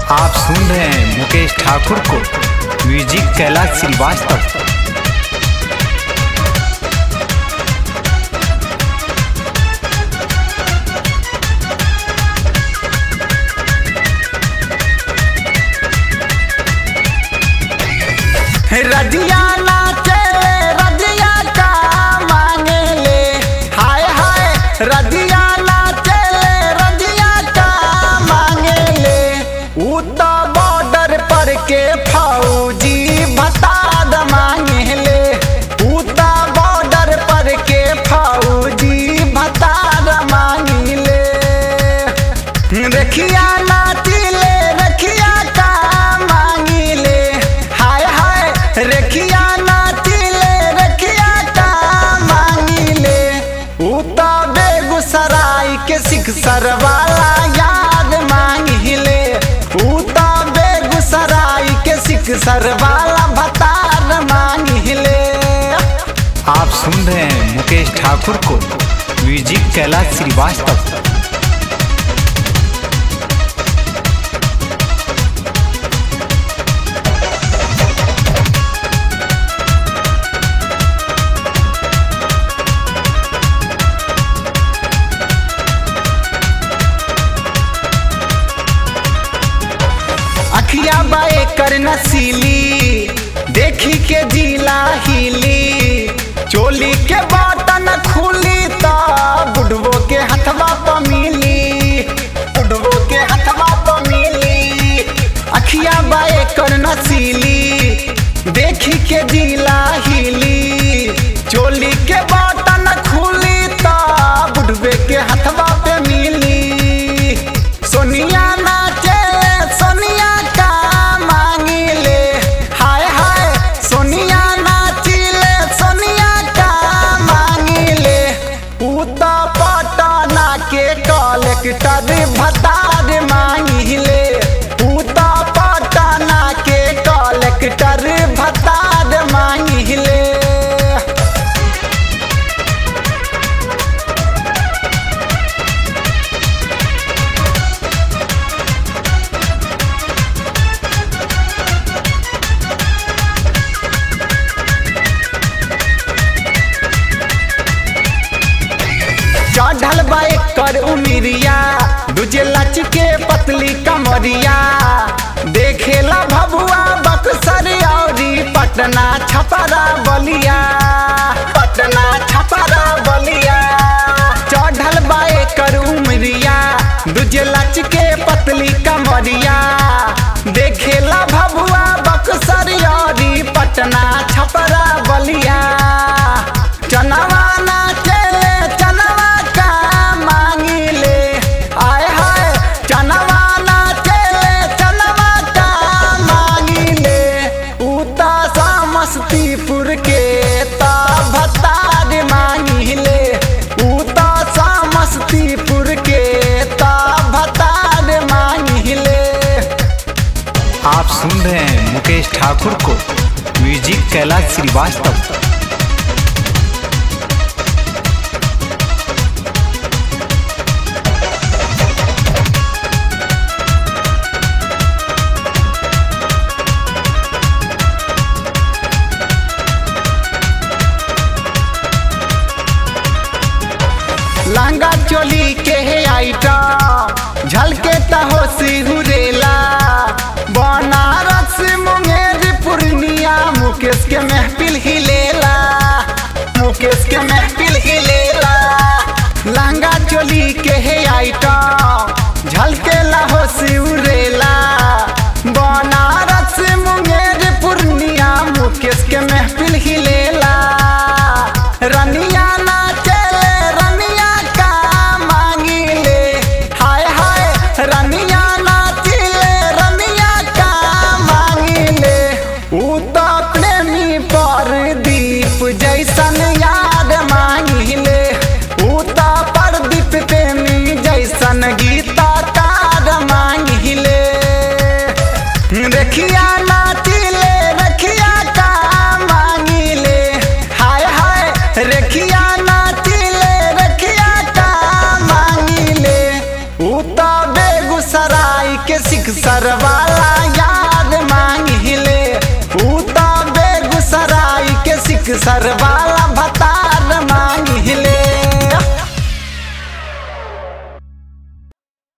आप सुन रहे हैं मुकेश ठाकुर को म्यूजिक कैलाश श्रीवास्तव रजिया नाचे रजिया का मांगे ले हाय हाय रजिया नाचे रजिया का मांगे ले ऊ तो बॉर्डर पर के फौजी भताद मांगे ले ऊ तो बॉर्डर पर के फौजी भताद मांगे ले रखिया नाचिले रखिया का मांगिले हाय हाय रखिया नाचिले रखिया का मांगिले ऊ तो बेगूसराय के सिक्सर वाला याद मांगिले ऊ तो बेगूसराय के सिक्सर वाला भतार मांगिले आप सुन रहे हैं मुकेश ठाकुर को म्यूजिक कैलाश श्रीवास्तव अखिया बाए कर नसीली देखी के जीला हिली चोली के बटन खुली तो बुढ़वो के हथवा प मिली बुढ़वो के हथवा प मिली अखिया बाए कर नसीली देखी के जीला हिली चोली के बटन खुली तो बुढ़वे के हथवा पे मिली सोनिया नाचे सोनिया का मांगिले हाय हाय सोनिया नाचिले सोनिया का मांगिले ऊ तो पटना के कलेक्टर भतार मांगिले ऊ तो पटना के कलेक्टर भतार मांगिले चढ़ल बाइक कर उमिरिया दूजे लच के पतली कमरिया देखेला भभुआ बक्सर औरी पटना छपरा बलिया पटना छपरा बलिया चढ़ल बाइक कर उमरिया दूजे लच के पतली कमरिया देखेला भभुआ बक्सर औरी पटना छपरा बलिया चनवा नाचे चनवा का मांगिले आय हाय चनवा नाचे चनवा का मांगिले उता समस्तीपुर के ता भतार मांगिले उता समस्तीपुर के ता भतार मांगिले आप सुन रहे हैं मुकेश ठाकुर को म्यूजिक कैलाश श्रीवास्तव लहंगा चोली के है आइटा झलके तहो सिहुरेला बनारस मुंगेर पूर्णिया मुकेश के महफिल हिलेला मुकेश के महफिल हिलेला लहंगा चोली के है आइटा झलके लहो सिहुरेला बनारस मुंगेर पूर्णिया मुकेश के महफिल हिलेला रनिया नाचे रनिया का मांगिले हाय हाय रनिया नाचिले रनिया का मांगिले ऊ तो प्रेमी पर दीप जैसन याद मांगिले ऊ तो प्रदीप प्रेमी जैसन बेगूसराय के सिक्सर वाला याद मांगिले ऊ तो बेगूसराय के सिक्सर वाला